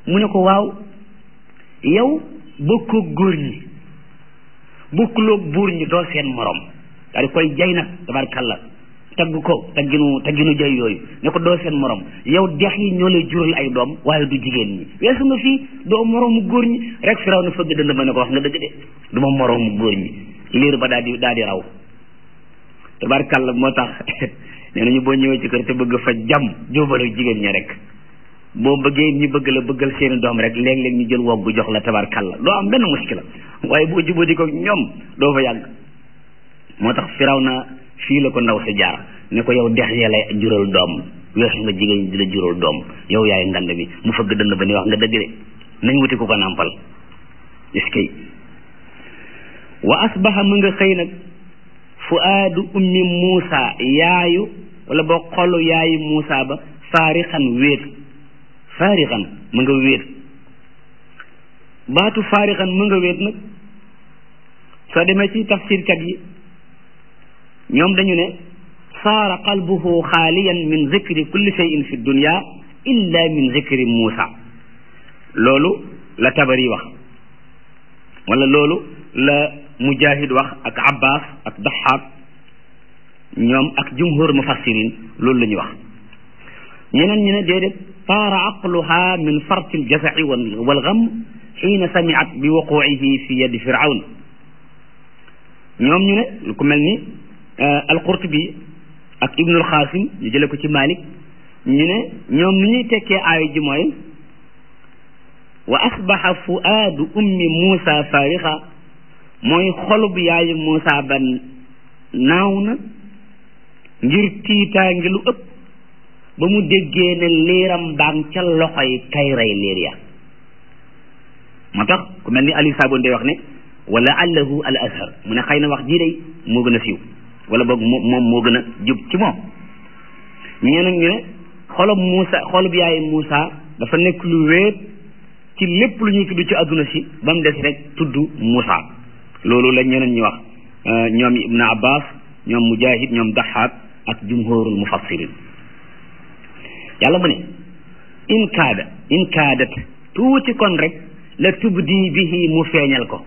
mu ne ko waaw yow bokkoo góor ñi bokkuloo buur ñi doo seen morom daal di koy jay nag tabarkalla tagg ko tagginu tagginu jay yooyu ne ko doo seen morom yow dex yi ñoo lay jural ay doom waaye du jigéen ñi weesu nga fii doo moroomu góor ñi rek firaw na fëgg dënd ba ne ko wax nga dëgg de du ma moroomu góor ñi liir ba daal di daal di raw tabarkalla moo tax nee nañu boo ñëwee ci kër te bëgg fa jàmm jóobal ak jigéen ñi rek boo bëggee ñu bëgg la bëggal seeni doom rek léeg-léeg ñu jël woggu jox la tabarkalla doo am benn muskila waaye boo jubóo di ko ñoom doo fa yàgg moo tax firaw na fii la ko ndaw sa jaar ne ko yow dex ya lay jural doom weesu nga jigéen ñi di la jural doom yow yaay ngand bi mu fëgg dënd ba ni wax nga dëgg de nañ wuti ku ko nàmpal est-ce que wa asbaha mu nga xëy nag fuaadu ummi muusa yaayu wala boo xolu yaayu muusa ba faarixan wéet faarixan mu nga wéet baatu faarixan mu nga wéet nag soo demee ci tafsirkat yi ñoom dañu ne saara qalbuhu xaaliyan min zikri kulli shay'in fi dunya illa min zikri muusa loolu la tabari wax wala loolu la mujahid wax ak abbas ak daxaak ñoom ak jumhur mufassirin loolu la ñuy wax ñeneen ñu ne déedéet saara aqluha min farti aljazaci walgam xiina samiat bi wuquihi fi yadi firawn ñoom ñu ne lu ko mel ni alqurtubi ak ibnul xaasim ñu jële ko ci malik ñu ne ñoom ni ñuy tekkee aayu ji mooy wa asbaxa fuaadu ummi muusa faarixa mooy xolub yaayu muusa ba naaw na ngir tiitaangi lu ëpp ba mu déggee ne liiram baang ca loxoy kay rey liir ya moo tax ku mel ni ali saabon day wax ne wala allahu al azhar mu ne xëy na wax jii day moo gën a siiw wala boog moom moo gën a jub ci moom ñee nag ñu ne xolub Muusa xolub yaayu Muusa dafa nekk lu wéet ci lépp lu ñuy tudd ci adduna si ba mu des rek tudd Muusa loolu la ñeneen ñi wax ñoom Ibn Abbas ñoom Mujahid ñoom Daxaak ak jumhurul mufassirin yàlla mu ne in kaada in kaadat tuuti kon rek la tubdi bihi mu feeñal ko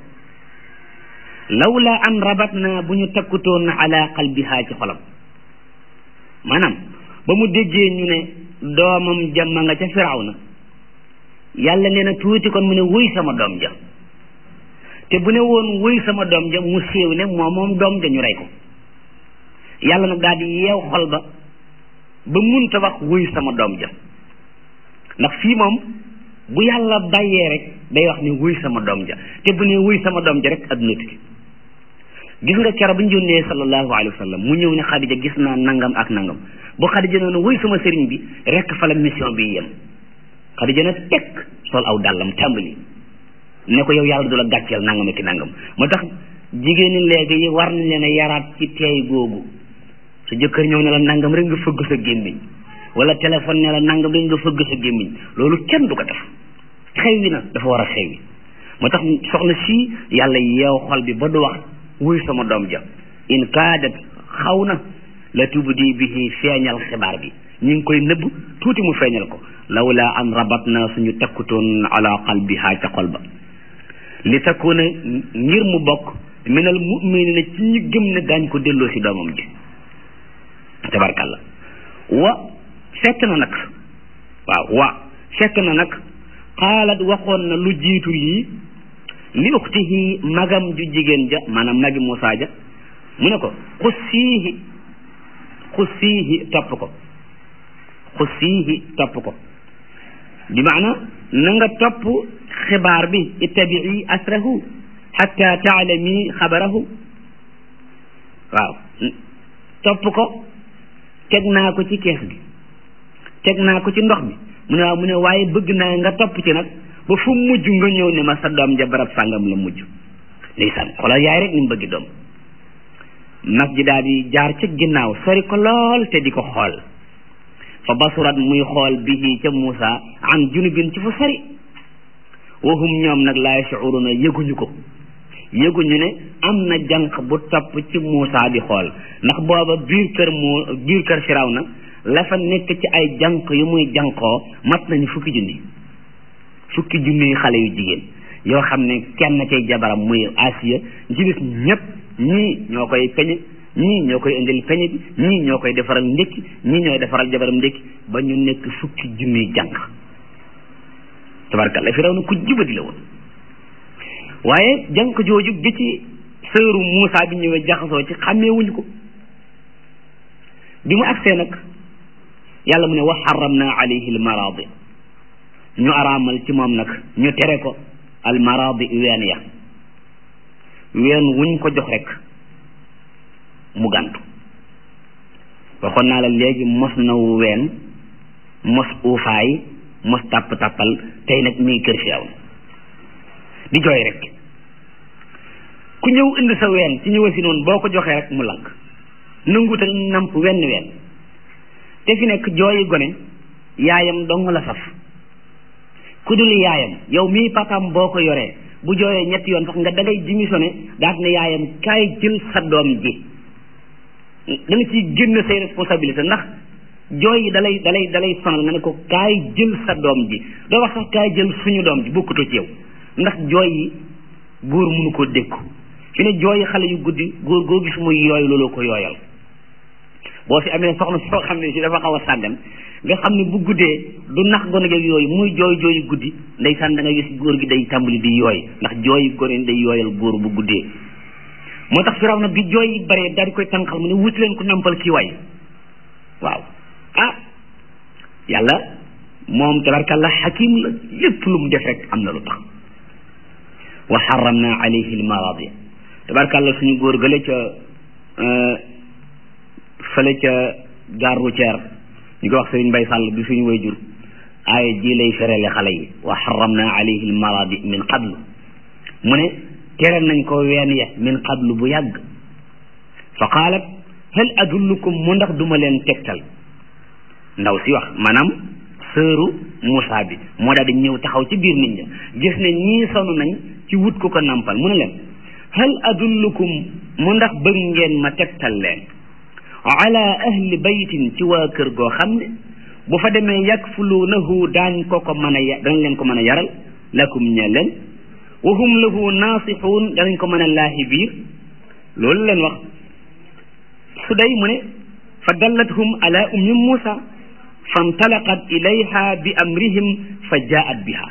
lawla an rabat na bu ñu takkutoon ala qalbiha ci xolam maanaam ba mu déggee ñu ne doomam jamma nga ca firawna yàlla nee na tuuti kon mu ne wuy sama doom ja te bu ne woon wuy sama doom ja mu séew ne moom moom doom ja ñu rey ko yàlla nag daal di yeew xol ba ba munta wax wuy sama doom ja ndax fii moom bu yàlla bàyyee rek day wax ne wuy sama doom ja te bu ne wuy sama doom ja rek adduna tukki gis nga kero bu ñu yónnee sallallahu alayhi wa sallam mu ñëw ne Xadija gis naa nangam ak nangam bu Xadija noonu wuy sama sëriñ bi rek fa la mission bi yem Xadija na tekk sol aw dàllam tàmbali ne ko yow yàlla du la gàcceel nangam ak nangam moo tax jigéen ñi léegi yi war nañ leen a yaraat ci teey googu su jëkkër ñëw ne la nangam rek nga fëgg sa gémmiñ wala téléphone ne la nangam rek nga fëgg sa gémmiñ loolu kenn du ko def xew wi na dafa war a xew wi moo tax soxna si yàlla yeew xol bi ba du wax wuy sama doom ja in kaadat xaw na la tubdi bihi feeñal xibaar bi ñu ngi koy nëbb tuuti mu feeñal ko lawla an rabat na suñu takkutoon ala qalbiha ca xol ba li takkuuna ngir mu bokk minal muminina ci ñi gëm ne daañ ko delloo si doomam ji tabarkalla wa fekk na nag waaw wa fekk na nag xaalat waxoon na lu jiitu lii li uxtihi magam ju jigéen ja maanaam magi Muusaa ja mu ne ko xussiihi xussiihi topp ko xussiihi topp ko bi maana na nga topp xibaar bi ittabii asrahu xatta taalami xabarahu waaw topp ko teg naa ko ci kees gi teg naa ko ci ndox bi mu ne waaw mu ne waaye bëgg naa nga topp ci nag ba fu mujj nga ñëw ne ma sa doom ja barab sàngam la mujj ndeysaan xoolal yaay rek ni mu bëggi doom mag ji daal di jaar ca ginnaaw sori ko lool te di ko xool fa basurat muy xool bihi ca Muusa an junubin ci fu sori wahum ñoom nag laa yashuruna yëguñu ko yëguñu ne am na jànq bu topp ci Muusa di xool ndax booba biir kër moo biir kër Firawna la fa nekk ci ay jànq yu muy jànqoo mat nañu fukki junni fukki junniy xale yu jigéen yoo xam ne kenn cay jabaram muy Asiya ci bis ñëpp ñii ñoo koy peñe ñii ñoo koy indil peñe bi ñii ñoo koy defaral ndékki ñii ñooy defaral jabaram ndékki ba ñu nekk fukki junniy jànq tabarkalla Firawna ku jubadi la woon waaye jànq jooju bi ci sëru Muusa bi ñëwee jaxasoo ci xàmmeewuñu ko bi mu agsee nag yàlla mu ne wa xaramna alayhi almaradi ñu araamal ci moom nag ñu tere ko almaradi ween ya ween wuñ ko jox rek mu gàntu waxoon naa la léegi mos na ween mos uufaay mos tàpp tàppal tey nag mi ngi kër fi aw di jooy rek ku ñëw indi sa ween ci ñëwa si noonu boo ko joxee rek mu lank nanguta namp wenn ween te fi nekk jooyi gone yaayam dong la saf ku dul yaayam yow mii papaam boo ko yoree bu jooyee ñetti yoon sax nga dangay démissionné daat ne yaayam kaay jël sa doom ji da nga ciy génn say responsabilité ndax jooy yi dalay dalay dalay sonal nga ne ko kaay jël sa doom ji doo wax sax kaay jël suñu doom ji bokkutoo ci yow ndax jooy yi góor mënu ko dékku fi ne jooyi xale yu guddi góor goo gis muy yooy looloo ko yooyal boo fi amee soxna soo xam ne si dafa xaw a sàggan nga xam ne bu guddee du nax gone geeg yooyu muy jooy jooyu guddi ndeysaan da nga gis góor gi day tàmbali di yooy ndax jooyi gone day yooyal góor bu guddee moo tax firaw na bi jooy yi bare daal di koy tànqal mu ne wuti leen ko nampal kii waay waaw ah yàlla moom tabarkàllah xakim la lépp lu mu def rek am na lu tax wa xaramna alayhi almaradi tabarkàllah suñu góor gële ca fële ca gare routière ñu ko wax sëriñ Mbay Sàll bi suñu way jur aaya ji lay ferele xale yi wa xaramna alayhi almaradi min qablu mu ne tere nañ ko ween ya min qablu bu yàgg fa qaalat hal adullukum mu ndax duma leen tegtal ndaw si wax maanaam sëru Moussa bi moo daal di ñëw taxaw ci biir nit ña gis ne ñii sonu nañ ci wut ku ko nampal mu ne leen hal adullukum mu ndax bëgg ngeen ma tegtal leen ala ahli baytin ci waa kër goo xam ne bu fa demee yakfuluunahu daañ ko ko mën a ya danañ leen ko mën a yaral lakum ñe leen wa hum lahu naasixuun danañ ko mën a laahi biir loolu leen wax su day mu ne fa dallathum ala ummi Muusa fantalaqat ilayha bi amrihim fa jaat biha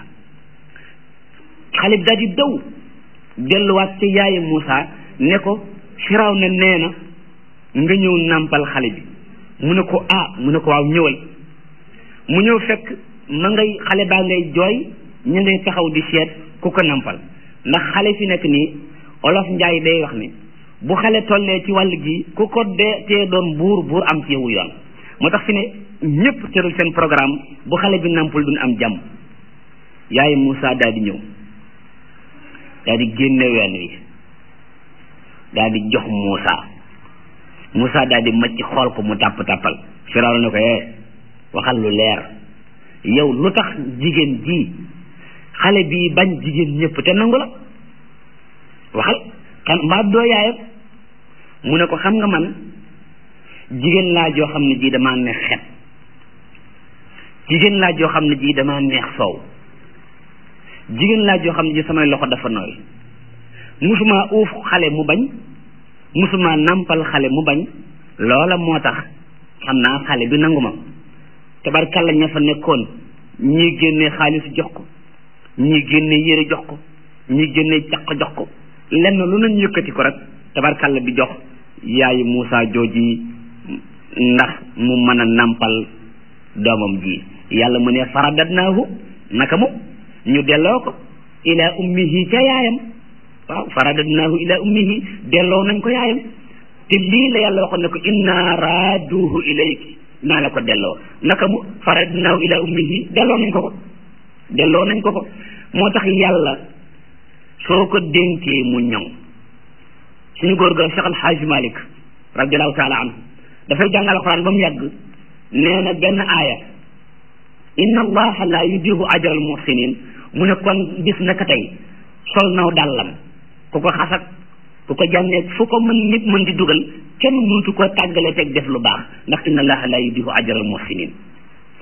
xale bi daal di daw delluwaat ca yaayi Muusa ne ko firaw na nee na nga ñëw nàmpal xale bi mu ne ko ah mu ne ko waaw ñëwal mu ñëw fekk ma ngay xale baa ngay jooy ñu ngay taxaw di seet ku ko nàmpal ndax xale fi nekk nii olof njaay day wax ni bu xale tollee ci wàll gi ku ko dee tee doon buur buur am ci yowu yoon moo tax fi ne ñëpp tëral seen programme bu xale bi nampul duñ am jàmm yaay Moussa daal di ñëw daal di génne ween wi daal di jox Moussa Moussa daal di macc xool ko mu tàpp tàppal Firawna ne ko eh waxal lu leer yow lu tax jigéen ji xale bi bañ jigéen ñëpp te nangu la waxal kan mbaa doo yaayam mu ne ko xam nga man jigéen laa joo xam ne ji damaa neex xet jigéen laa joo xam ne ji damaa neex soow jigéen laa joo xam ne ji samay loxo dafa nooy musuma uuf xale mu bañ musuma nampal xale mu bañ loola moo tax xam naa xale bi nangu ma tabarkalla ña fa nekkoon ñii génnee xaalis jox ko ñii génnee yére jox ko ñii génnee caq jox ko lenn lu nañ yëkkati ko rek tabarkalla bi jox yaayu Moussa jooji ndax mu mën a nampal doomam ji yàlla mu ne faradadnaahu naka mu ñu delloo ko ila ummihi ca yaayam waaw faradadnaahu ila ummihi delloo nañ ko yaayam te lii la yàlla waxoon ne ko inna raaduhu ilayki naa la ko delloo naka mu faradadnaahu ila ummihi delloo nañ ko ko delloo nañ ko ko moo tax yàlla soo ko dénkee mu ñoŋ suñu góor ga Cheikh Al Hadj Malick radiallahu taala anhu dafay jàngal alquran ba mu yàgg nee na benn aaya inna allaha la yudihu ajral muhsinin mu ne kon bis naka tey sol naw dàllam ku ko xasak ku ko jànneeg fu ko mën nit mën di dugal kenn mënutu ko tàggale teg def lu baax ndax inna allaha la yudihu ajral muhsinin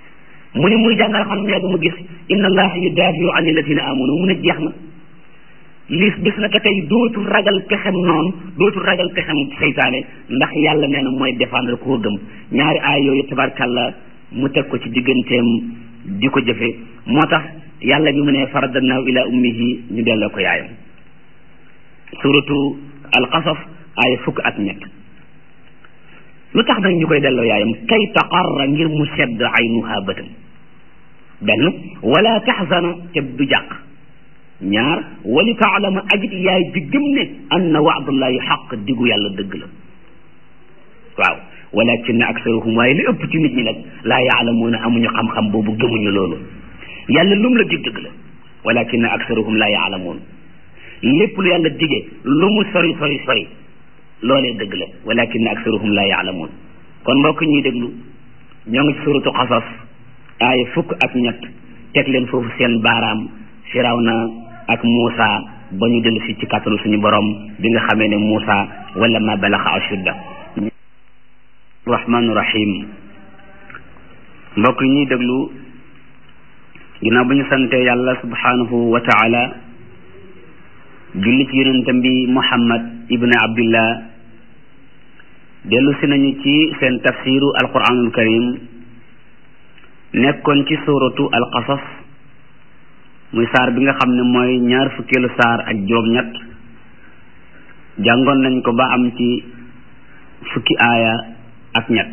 mu ne muy jàngal xam mu yàgg mu gis inna allaha yudaafiu an alladina amanu mu ne jeex na liis bis na ka tey dootul ragal pexem noonu dootul ragal pexem seytaane ndax yàlla nee na mooy défendre koo gëm ñaari aay yooyu tabarkàlla mu teg ko ci digganteem di ko jëfe moo tax yàlla bi mu ne faradannaahu ila ummihi ñu delloo ko yaayam suratu alqasas aaya fukk ak ñett lu tax nag ñu koy delloo yaayam kay taqarra ngir mu sedd aynuha bëtam benn wala taxzana te du jàq ñaar wali taalama ajit yaay ji gëm ne anna waadallahi xaq diggu yàlla dëgg la waaw walakin aksaruhum waaye li ëpp ci nit ñi nag laa yaalamuuna amuñu xam-xam boobu gëmuñu loolu yàlla lum la dig dëgg la walakin aksaruhum laa yaalamuun lépp lu yàlla digee lu mu sori sori sori loolee dëgg la walakin aksaruhum laa yaalamuun kon mbokk ñuy déglu ñoo ngi ci suratu xasas aaya fukk ak ñett teg leen foofu seen baaraam firawna ak Muusa ba ñu dellu si ci kàttalu suñu borom bi nga xamee ne Muusa wala ma balaxa ashudda rahmaanu rahim mbokk ñuy déglu ginnaaw bu ñu sante yàlla subhanahu wa taala julli ci yonentam bi Muhammad ibn Abdillah dellu si nañu ci seen tafsiru alquranul karim nekkoon ci suratu alqasas muy saar bi nga xam ne mooy ñaar fukkeelu saar ak juróom-ñett jàngoon nañ ko ba am ci fukki aaya ak ñett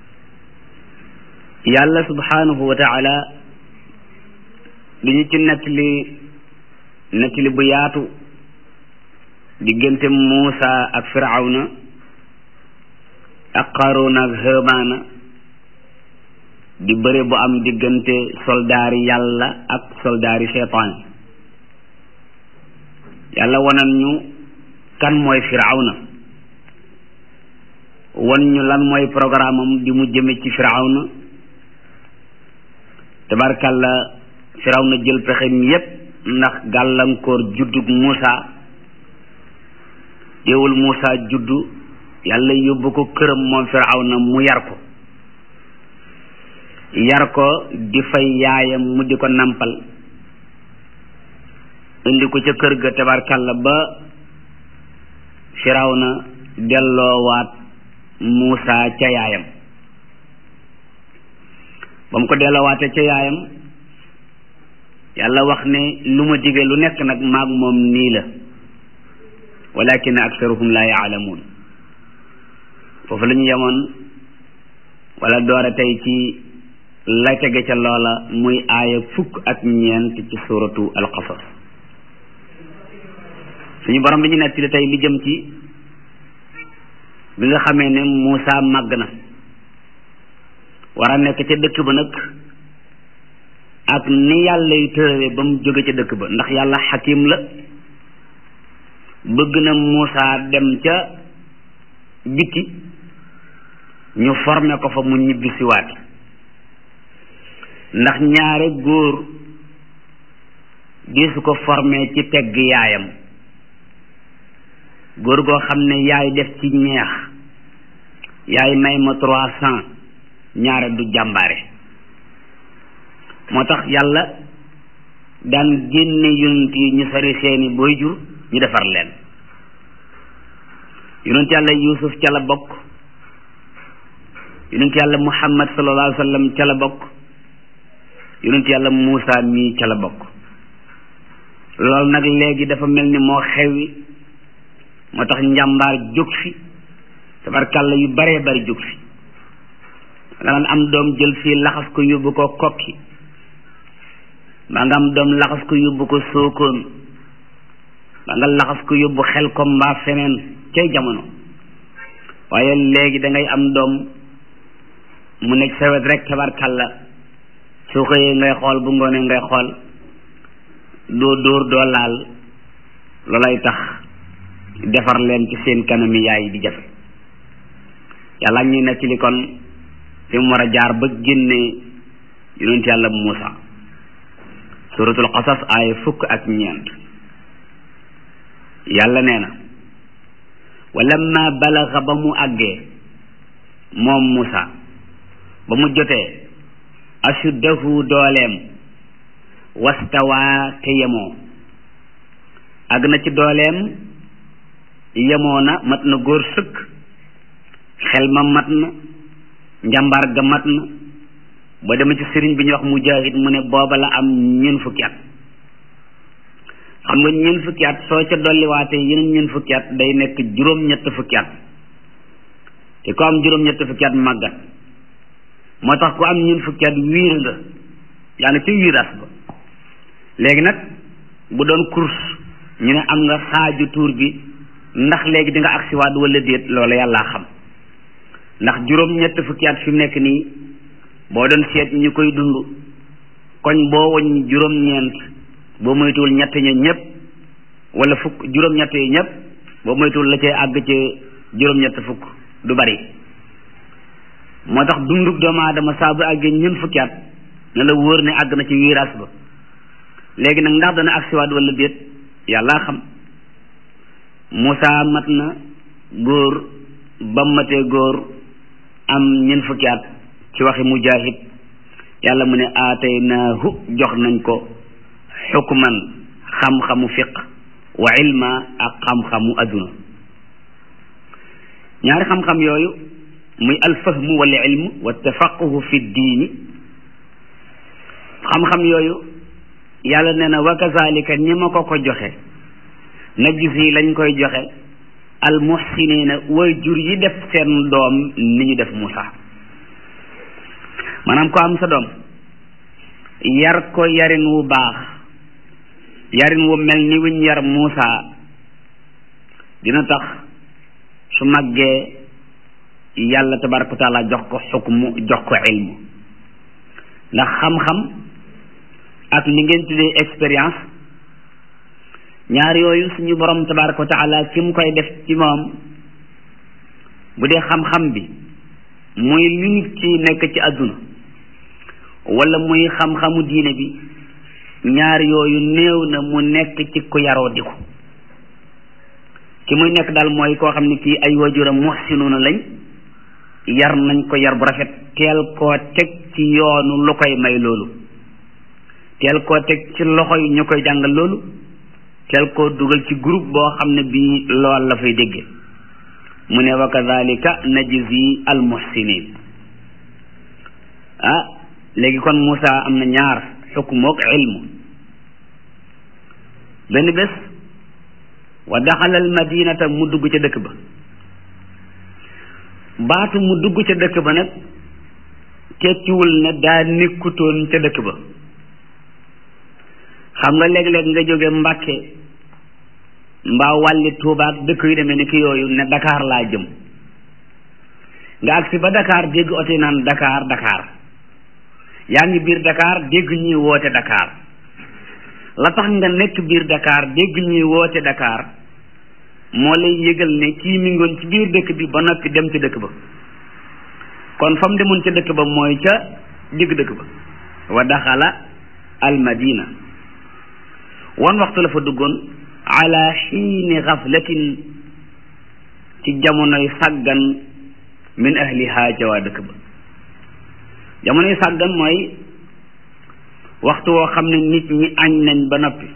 yàlla subhanahu wa taala li ñu ci nettali nettali bu yaatu diggante Muusa ak Firawna ak Qaaruuna ak Haamaana di bëre bu am diggante soldaari yàlla ak soldaari seytaan yàlla wanan ñu kan mooy Firawna wan ñu lan mooy programme am di mu jëme ci Firawna tabarkalla Firawna jël pexem yépp ndax gàllankoor juddug Muusa teewul Muusa juddu yàlla yóbbu ko këram moom Firawna mu yar ko yar ko di fay yaayam mu di ko nampal indi ko ca kër ga tabarkalla ba Firawna delloowaat Muusa ca yaayam ba mu ko delloowaatee ca yaayam yàlla wax ne lu ma dige lu nekk nag maag moom nii la walakin aksaruhum la yaalamuun foofu la ñu yemoon wala doore tey ci la tege ca loola muy aaya fukk ak ñeent ci suratu alqasas suñu borom bi ñu nettali tey li jëm ci bi nga xamee ne Muusa màgg na war a nekk ca dëkk ba nag ak ni yàlla yu tërale ba mu jóge ca dëkk ba ndax yàlla xakim la bëgg na Muusa dem ca biti ñu formé ko fa mu ñibbi siwaat ndax ñaare góor di su ko formé ci tegg yaayam góor goo xam ne yaay def ci ñeex yaay may ma trois cent ñaare du jàmbaare moo tax yàlla daan génne yonent yi ñu sori seeni booy jur ñu defar leen yonent yàlla yusuf ca la bokk yonent yàlla muhammad sallallahu alayhi wa sallam ca la bokk yonent yàlla muusa mii ca la bokk loolu nag léegi dafa mel ni moo xewi moo tax njàmbaar jóg fi tabarkàlla yu baree bari jóg fi nga daan am doom jël fii laxas ko yóbbu ko kokki ba nga am doom laxas ko yóbbu ko sookoon ba nga laxas ko yóbbu xel ko mbaa feneen cay jamono waaye léegi da ngay am doom mu nekk sa wet rek tabarkàlla soo xëyee ngay xool bu ngoonee ngay xool doo dóor doo laal loolay tax defar leen ci seen kanami yaay di jafe yàlla ñuy nettali kon fi mu war a jaar ba génne yonent yàlla Muusa suratul qasas aaya fukk ak ñeent yàlla nee na walamma balaxa ba mu àggee moom Muusa ba mu jotee ashuddahu dooleem wastawaa te yemoo àgg na ci dooleem yemoo na mat na góor sëkk xel ma mat na njàmbaar ga mat na ba dema ci sëriñ bi ñuy wax mujahid mu ne booba la am ñeen fukki at xam nga ñeen fukki at soo ca dolliwaatee yeneen ñeen fukki at day nekk juróom-ñett fukki at te ku am juróom-ñett fukki at màggat moo tax ku am ñeen fukki at wiir nga yaa ngi ci wiiras ba léegi nag bu doon course ñu ne am nga xaaju tuur bi ndax léegi di nga agsiwaat wala déet loola yàllaa xam ndax juróom-ñett fukki at fi mu nekk nii boo doon seet ñu koy dund koñ boo woñ juróom-ñeent boo moytuwul ñett ña ñëpp wala fukk juróom-ñett yi ñëpp boo moytuwul la cay àgg ci juróom-ñett fukk du bari moo tax dundub doomu aadama saa bu àggee ñeent fukki at ne la wóor ne àgg na ci wiiraas ba léegi nag ndax dana agsiwaat wala déet yàlla xam Moussa mat na góor ba matee góor am ñeent fukki at ci waxi mujahid yàlla mu ne aataynaahu jox nañ ko xukman xam-xamu fiq wa ilma ak xam-xamu adduna ñaari xam-xam yooyu muy alfahmu wal ilm wa tafaquhu fi diini xam-xam yooyu yàlla nee na wa kazalika ni ma ko ko joxe na gis yi lañ koy joxe al muhsinina way jur yi def seen doom ni ñu def Moussa maanaam ko am sa doom yar ko yarin wu baax yarin wu mel ni wuñ yar Moussa dina tax su màggee yàlla tabaraka wa taala jox ko xukmu jox ko ilmu ndax xam-xam ak li ngeen tuddee expérience ñaar yooyu suñu borom tabaraka wa taala ki mu koy def ci moom bu dee xam-xam bi muy li nit ci nekk ci àdduna wala muy xam-xamu diine bi ñaar yooyu néew na mu nekk ci ku yaroo di ko ki muy nekk daal mooy koo xam ne kii ay waajuram muhsinuna lañ yar nañ ko yar bu rafet teel koo teg ci yoonu lu koy may loolu teel koo teg ci loxo yi ñu koy jàngal loolu teel koo dugal ci groupe boo xam ne bii lool la fay dégge mu ne wa kadhalika najzi al muhsinin ah léegi kon Moussa am na ñaar xukmu ak ilmu benn bés wa daxala al madinata mu dugg ca dëkk ba baatu mu dugg ca dëkk ba nag tekkiwul ne daa nekkutoon ca dëkk ba xam nga léeg-léeg nga jóge Mbàkke mbaa wàlli Tuuba ak dëkk yu demee ni ki yooyu ne Dakar laa jëm nga agsi ba Dakar dégg oto yi naan Dakar Dakar yaa ngi biir Dakar dégg ñuy woote Dakar la tax nga nekk biir Dakar dégg ñuy woote Dakar moo lay yëgal ne kii mi ngoon ci biir dëkk bi ba noppi dem ci dëkk ba kon fa mu demoon ca dëkk ba mooy ca digg dëkk ba wa daxala al madina wan waxtu la fa duggoon ala xiini xaflatin ci jamonoy sàggan min ahliha ca waa dëkk ba jamonoy sàggan mooy waxtu woo xam ne nit ñi añ nañ ba noppi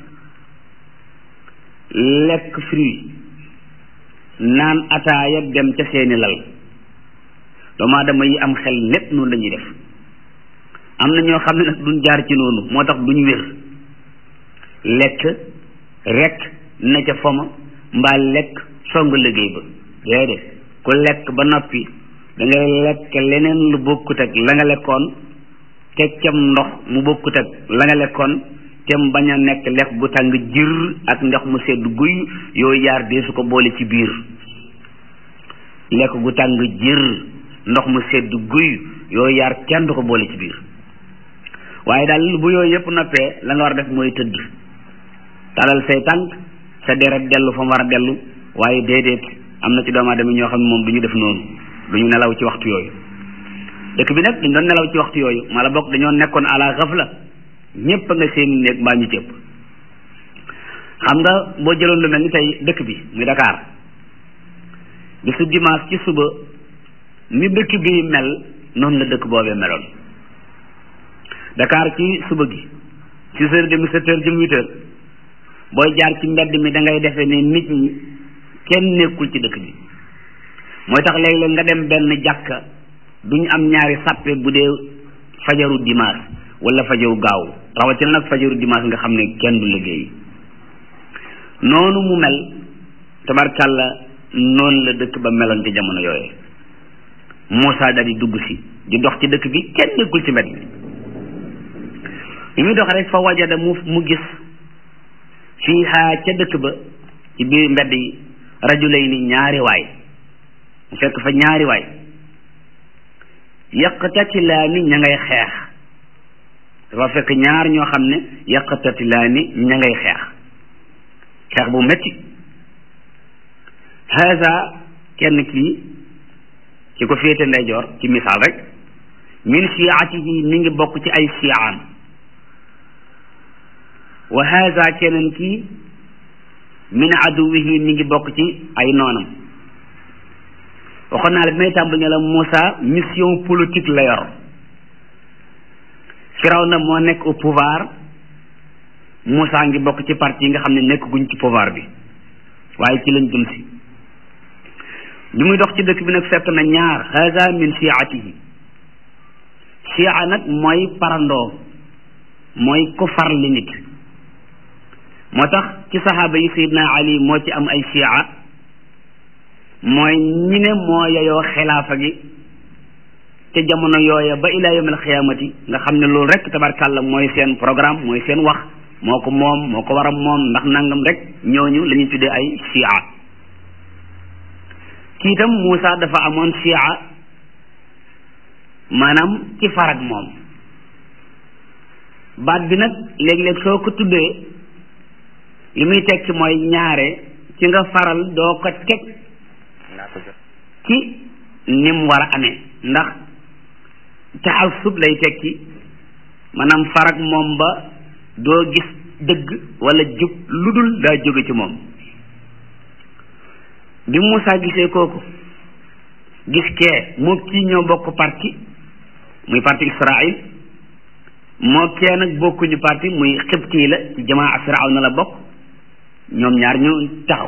lekk fruit naan ataaya dem ca seeni lal doomu aadama yi am xel lépp noonu la ñuy def am na ñoo xam ne nag duñ jaar ci noonu moo tax duñ wér lekk rek na ca foma mbaa lekk song liggéey ba déedéet ku lekk ba noppi da nga lekk leneen lu bokkut ak la nga lekkoon teg cam ndox mu bokkut ak la nga lekkoon tem bañ a nekk lekk gu tàng jër ak ndox mu sedd guy yooyu yaar dee su ko boole ci biir lekk gu tàng jër ndox mu sedd guy yooyu yaar kenn du ko boole ci biir waaye daal bu yooyu yëpp noppee la nga war a def mooy tëdd talal say tànk sa deret dellu fa mu war a dellu waaye déedéet am na ci doomu aadama ñoo xam ne moom du ñu def noonu du ñu nelaw ci waxtu yooyu dëkk bi nag dañ doon nelaw ci waxtu yooyu mala bokk dañoo nekkoon ala xafla ñépp a nga seen néeg mbaa ñu cëpp xam nga boo jëloon lu mel ni tey dëkk bi muy Dakar bisu dimanche ci suba ni dëkk bi mel noonu la dëkk boobee meloon Dakar ci suba gi six heures demi sept heures jëm huit heures booy jaar ci mbedd mi da ngay defee ne nit ñi kenn nekkul ci dëkk bi mooy tax léeg-léeg nga dem benn jàkka duñ am ñaari sàppe bu dee fajaru dimanche wala fajaru gaaw rawatina nag fajaru dimanche nga xam ne kenn du liggéey noonu mu mel tabarkàlla noonu la dëkk ba meloon ci jamono yooye Moussa daal di dugg si di dox ci dëkk bi kenn nekkul ci mbedd mi bi muy dox rek fa wajada mu mu gis fiiha ca dëkk ba ci biir mbedd yi rajulayni ñaari waay mu fekk fa ñaari waay yaqtatilaani ña ngay xeex dafa fekk ñaar ñoo xam ne yaqtatilaani ña ngay xeex xeex bu metti haza kenn kii ki ko féete ndeyjoor ci misaal rek min shiatihi mi ngi bokk ci ay shiaam wa haza keneen kii min aduwihi mi ngi bokk ci ay noonam waxoon naa la bi may tàmbali ne la Moussa mission politique la yor Firawna moo nekk au pouvoir Moussa ngi bokk ci parti yi nga xam ne nekk guñ ci pouvoir bi waaye ci lañ jëm si bi muy dox ci dëkk bi nag fekk na ñaar haza min shiatihi shia nag mooy parandoo mooy ku farli nit moo tax ci saxaaba yi Seydina Ali moo ci am ay shia mooy ñi ne moo yeyoo xilaafa gi te jamono yooya ba ilaa yawmil xiyaamati nga xam ne loolu rek tabarkàlla mooy seen programme mooy seen wax moo ko moom moo ko war a moom ndax nangam rek ñooñu la ñuy tuddee ay shia kii itam Moussa dafa amoon shia maanaam ci farag moom baat bi nag léeg-léeg soo ko tuddee li muy tekki mooy ñaare ci nga faral doo ko teg ci nim war a amee ndax taxasub lay tekki maanaam farag moom ba doo gis dëgg wala jub lu dul daa jóge ci moom bi Moussa gisee kooku gis kee moo kii ñoo bokk parti muy parti Israël moo kee nag bokkuñu parti muy xibti la ci jamaa Firawna la bokk ñoom ñaar ñu taxaw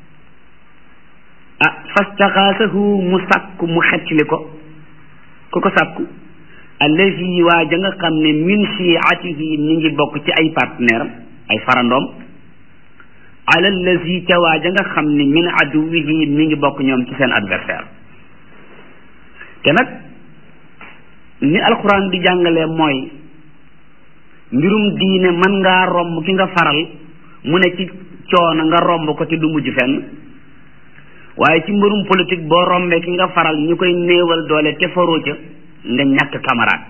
ah fastaxaasahu mu sàkku mu xettili ko ku ko sàkku allazi waa ja nga xam ne min shiatihi mi ngi bokk ci ay partenaire am ay farandoom ala allazi ca waa ja nga xam ne min aduwihi mi ngi bokk ñoom ci seen adversaire te nag ni alquran di jàngalee mooy mbirum diine mën ngaa romb ki nga faral mu ne ci coono nga romb ko te du mujj fenn waaye ci mbirum politique boo rombee ki nga faral ñu koy néewal doole te faroo ca nga ñàkk camarade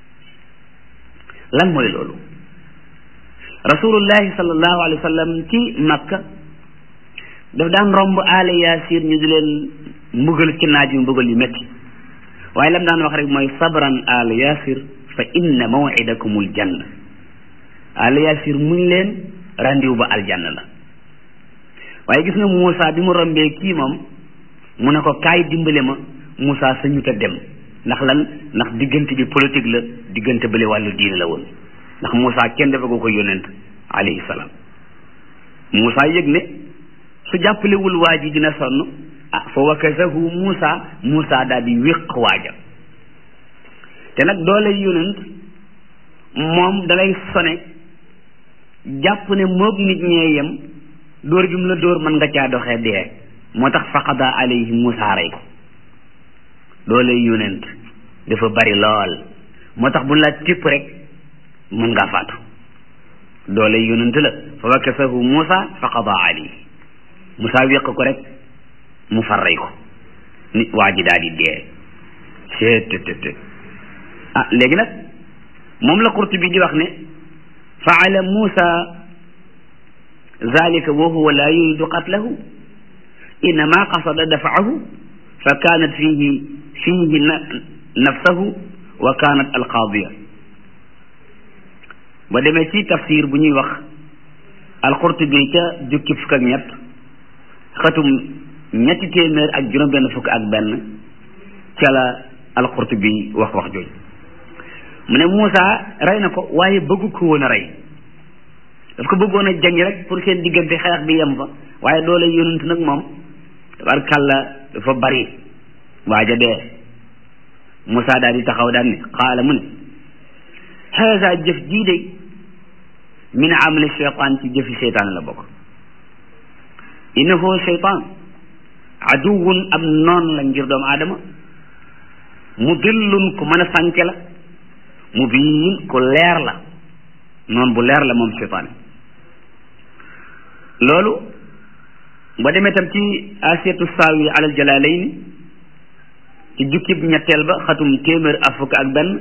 lan mooy loolu rasulullahi sallallahu alayhi wa sallam ci makka daf daan romb aale yaasir ñu di leen mbugal ci naaj yu mbugal yu métti waaye lam daan wax rek mooy sabran aale yaasir fa inna mawidakumul janna aale yaasir muñ leen rendiw ba aljanna la waaye gis nga Moussa bi mu rombee kii moom mu ne ko kaay dimbale ma Moussa sañu ta dem ndax lan ndax diggante bi politique la diggante bële wàllu diine la woon ndax Moussa kenn dafa ko ko yónent alayhi salaam Moussa yëg ne su jàppalewul waa ji dina sonn ah fa wakasahu Moussa Moussa daal di wéq waaja te nag doole yónent moom dalay sone jàpp ne moog nit ñee yem dóor gi mu la dóor mën nga caa doxee dee moo tax faqada alayhi Moussa rey ko doole yónent dafa bari lool moo tax bu la tipp rek mën ngaa faatu doole yónent la fa wakasahu Moussa faqada alayhi Moussa wéq ko rek mu far rey ko nit waa ji daal di dee seet ah léegi nag moom la Qurtubi di wax ne faala Moussa zalika wa huwa la yuridu qatlahu innama qasada dafaahu fa kanat fihi fihi nafsahu wa kanat alqaadiya ba demee ci tafsir bu ñuy wax alqurtubi ca jukki fukk ak ñett xatum ñetti téeméer ak juróom benn fukk ak benn ca la alqurtubi wax wax jooju mu ne Moussa rey na ko waaye bëggu ko woon a rey daf ko bëggoon a jañ rek pour seen diggante xeex bi yem fa waaye doole yonent nag moom tabarkàlla dafa bari waaja dee Moussa daal di taxaw daal ne xaala mu ne haza jëf jii de min amali cheytaan ci jëfi cheytaan la bokk innahu cheytaan aduwun am noon la ngir doomu aadama mudillun ku mën a sànke la mubiin ku leer la noon bu leer la moom cheytaan loolu ba demee tam ci asiyatu saawi alal jalaalayni ci jukkib ñetteel ba xatum téeméer ak fukk ak benn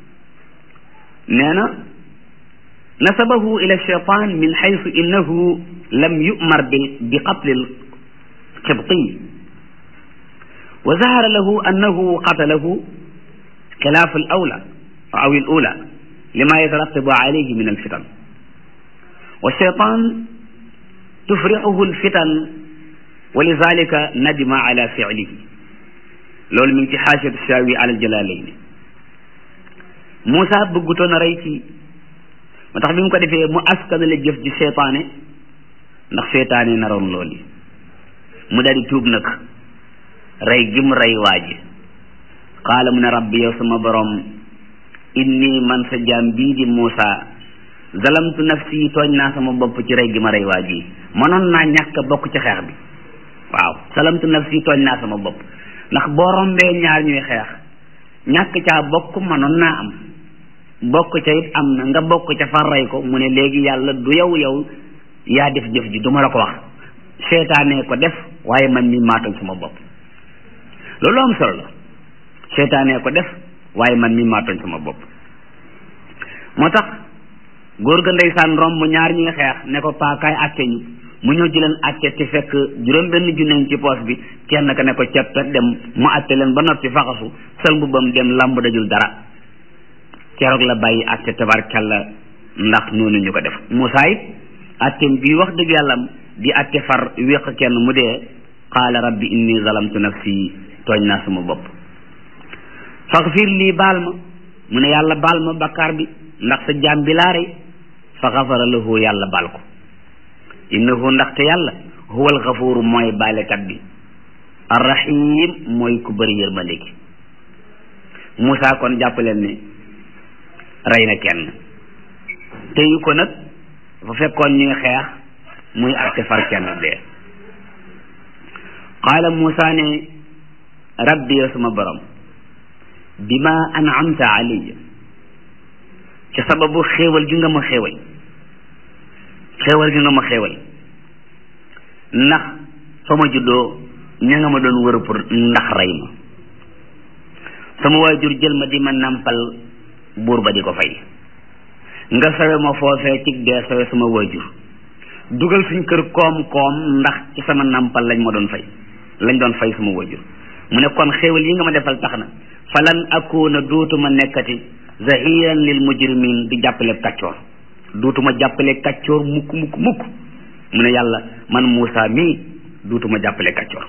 nee na nasabahu ila cheytaan min xaysu innahu lam yumar bi bi qatli lqibtiy wa zahara lahu annahu qatalahu xilaaf al awla aw al ula lima yatarattabu alayhi min alfitan wa cheytaan tufrixuhu alfitan wa lidalika nadima ala ficlihi loolu mi ngi ci xaasiyatu shaawi ala aljalaalayni Moussa bëggutoon a rey kii moo tax bi mu ko defee mu askanale jëf ji seytaane ndax seytaane naroon loolu mu daal di tuub nag rey gi mu rey waa ji qaala mu ne rabbi yow sama borom inni man sa jaam bii di Moussa zalamtu nafsi tooñ naa sama bopp ci rey gi ma rey waa ji mënoon naa ñàkk bokk ci xeex bi waaw zalamtu nafsi tooñ naa sama bopp ndax boo rombee ñaar ñuy xeex ñàkk caa bokk mënoon naa am bokk ca it am na nga bokk ca far rey ko mu ne léegi yàlla du yow yow yaa def jëf ji du ma la ko wax seetaanee ko def waaye man mi maatoñ sama bopp loolu am solo la seetaanee ko def waaye man mi maatoñ sama bopp moo tax góor ga ndeysaan romb ñaar ñuy xeex ne ko paakaay àtte ñu mu ñëw di leen àtte te fekk juróom benn junneñ ci poos bi kenn ka ne ko ceppet dem mu àtte leen ba noppi faxasu sël mbubbam dem lamb dajul dara keroog la bàyyi àtte tabarkalla ndax noonu ñu ko def Moussa it àtteem bii wax dëgg yàlla di àtte far wéq kenn mu dee qaala rabbi inni zalamtu nafsi tooñ naa sama bopp faxfir lii baal ma mu ne yàlla baal ma bakkaar bi ndax sa jaam bi laa rey fa xafara lahu yàlla baal ko innahu ndaxte yàlla huwa alxafuuru mooy baalekat bi arrahim mooy ku bëri yërmande gi Moussa kon jàpp leen ne rey na kenn teyu ko nag dafa fekkoon ñuy xeex muy atte far kenn dee qaala Moussa ne rabbi yow sama borom bima an'amta alayya ci sababu xéewal gi nga ma xéewal xéewal gi nga ma xéewal ndax fa ma juddoo ña nga ma doon wër pour ndax rey ma sama waajur jël ma di ma nampal buur ba di ko fay nga sawe ma foofee cig dee sawe sama waajur dugal suñ kër koom-koom ndax ci sama nampal lañ ma doon fay lañ doon fay sama waajur mu ne kon xéewal yi nga ma defal tax na falan akuna dootuma nekkati zahiran lil mujrimin di jàppale kàccoor duutuma jàppale kàccoor mukk mukk mukk mu ne yàlla man Moussa mii duutuma jàppale kàccoor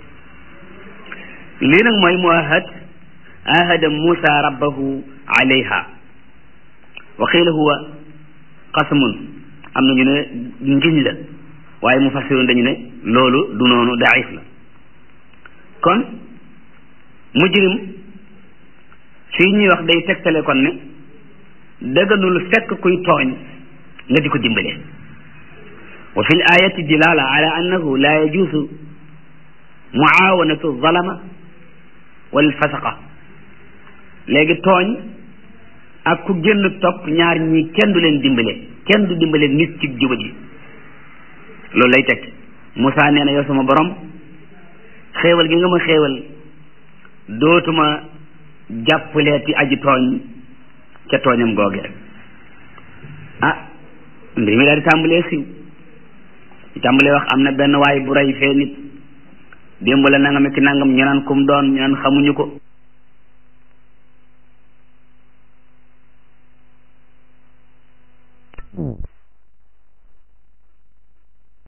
lii nag mooy mu ahad ahada Moussa rabbahu alayha wa qiila huwa qasmun am na ñu ne ngiñ la waaye mu fassiroon dañu ne loolu du noonu daif la kon mujrim fii ñuy wax day tegtale kon ne dëgganul fekk kuy tooñ nga di ko dimbale wa fi l ayati dilala ala annahu la yajuusu muawanatu zalama wal fasaqa léegi tooñ ak ku génn topp ñaar ñi kenn du leen dimbale kenn du dimbale nit ci juba ji loolu lay teg Moussa nee na yow sama borom xéewal gi nga ma xéewal dootuma jàppaleeti aji tooñ ca tooñam googe ah mbir mi daal di tàmbalee siw di tàmbalee wax am na benn waay bu rey fee nit démb la nangam ki nangam ñu naan kum doon ñu naan xamuñu ko